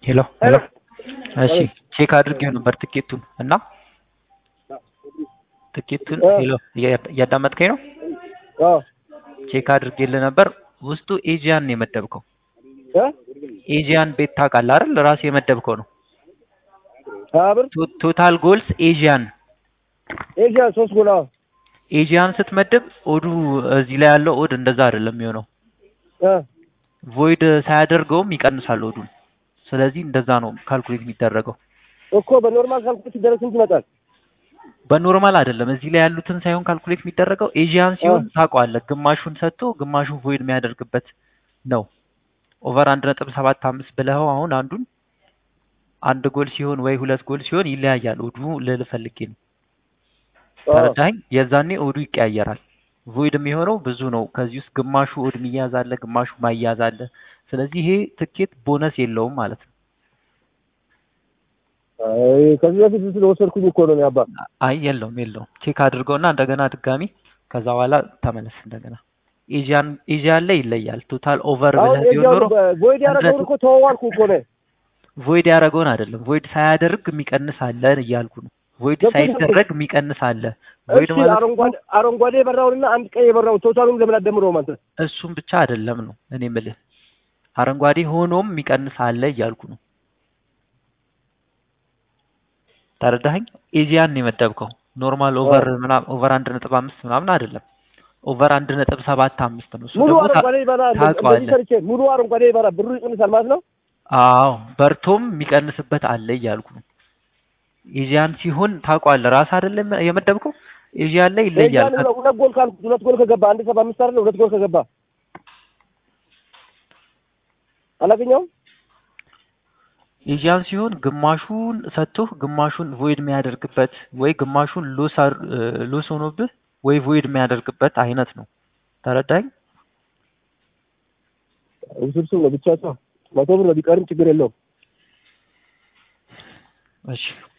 ሄሎ ሄሎ እሺ ቼክ አድርጌው ነበር ትኬቱን እና ትኬቱን ሄሎ እያዳመጥከኝ ነው? አዎ ቼክ አድርጌልህ ነበር። ውስጡ ኤጂያን ነው የመደብከው። እ ኤጂያን ቤት ታውቃለህ አይደል? ራስህ የመደብከው ነው። ሀያ ብር ቶ- ቶታል ጎልስ ኤጂያን ኤዥያ ሶስት ጎል አዎ ኤጂያን ስትመድብ ኦዱ እዚህ ላይ ያለው ኦድ እንደዛ አይደለም የሚሆነው። እ ቮይድ ሳያደርገውም ይቀንሳል ኦዱን። ስለዚህ እንደዛ ነው ካልኩሌት የሚደረገው። እኮ በኖርማል ካልኩሌት ሲደረግ ስንት ይመጣል? በኖርማል አይደለም እዚህ ላይ ያሉትን ሳይሆን ካልኩሌት የሚደረገው ኤጂያን ሲሆን ታውቀዋለህ፣ ግማሹን ሰጥቶ ግማሹን ቮይድ የሚያደርግበት ነው። ኦቨር አንድ ነጥብ ሰባት አምስት ብለኸው አሁን አንዱን አንድ ጎል ሲሆን ወይ ሁለት ጎል ሲሆን ይለያያል ኦዱ ልልህ ፈልጌ ነው። አዎ ተረዳኸኝ? የዛኔ ኦዱ ይቀያየራል። ቮይድ የሚሆነው ብዙ ነው። ከዚህ ውስጥ ግማሹ ኦድ የሚያዝ አለ፣ ግማሹ ማያዝ አለ። ስለዚህ ይሄ ትኬት ቦነስ የለውም ማለት ነው። አይ ከዚህ በፊት ስለወሰድኩኝ እኮ ነው ያባ አይ የለውም የለውም። ቼክ አድርገውና እንደገና ድጋሚ ከዛ በኋላ ተመለስ እንደገና። ኤጂያን ኤጂያን ላይ ይለያል። ቶታል ኦቨር አሁን ብለህ ቢሆን ኖሮ ኤዥያውን ቮይድ ያደረገውን እኮ ተዋዋልኩ እኮ ነው ቮይድ ያደረገውን አይደለም ቮይድ ሳያደርግ የሚቀንስ አለ እያልኩ ነው። ቮይድ ገብቶኛል። ሳይደረግ የሚቀንስ አለ። ቮይድ እሺ ማለት አረንጓዴ አረንጓዴ የበራውንና አንድ ቀይ የበራውን ቶታሉን ለምን አትደምረውም አንተ? እሱም ብቻ አይደለም ነው እኔ የምልህ። አረንጓዴ ሆኖም የሚቀንስ አለ እያልኩ ነው። ተረዳኸኝ? ኤዚያን ነው የመደብከው። ኖርማል ኦቨር ምናምን ኦቨር አንድ ነጥብ አምስት ምናምን አይደለም። ኦቨር አንድ ነጥብ ሰባት አምስት ነው። እሱ ሙሉ ደግሞ ታ- አረንጓዴ ይበራ እንደዚህ ታውቀዋለህ። ሰርቼ ሙሉ አረንጓዴ ይበራ ብሩ ይቀንሳል ማለት ነው። አዎ በርቶም የሚቀንስበት አለ እያልኩ ነው። ኤዚያን ሲሆን ታውቀዋለህ። ራስህ አይደለም የመደብከው። ኤዚያን ላይ ይለያል። ኤዥያን ሁለት ሁለት ጎል ካልኩ ሁለት ጎል ከገባ አንድ ሰባ አምስት አይደለ ሁለት ጎል ከገባ አላገኘውም። ኤዚያን ሲሆን ግማሹን ሰጥቶህ ግማሹን ቮይድ የሚያደርግበት ወይ ግማሹን ሎስ አር- እ ሎስ ሆኖብህ ወይ ቮይድ የሚያደርግበት አይነት ነው። ተረዳኝ? ውስብስብ ነው ብቻ ሰው መቶ ብር ነው ቢቀርም ችግር የለውም። እሺ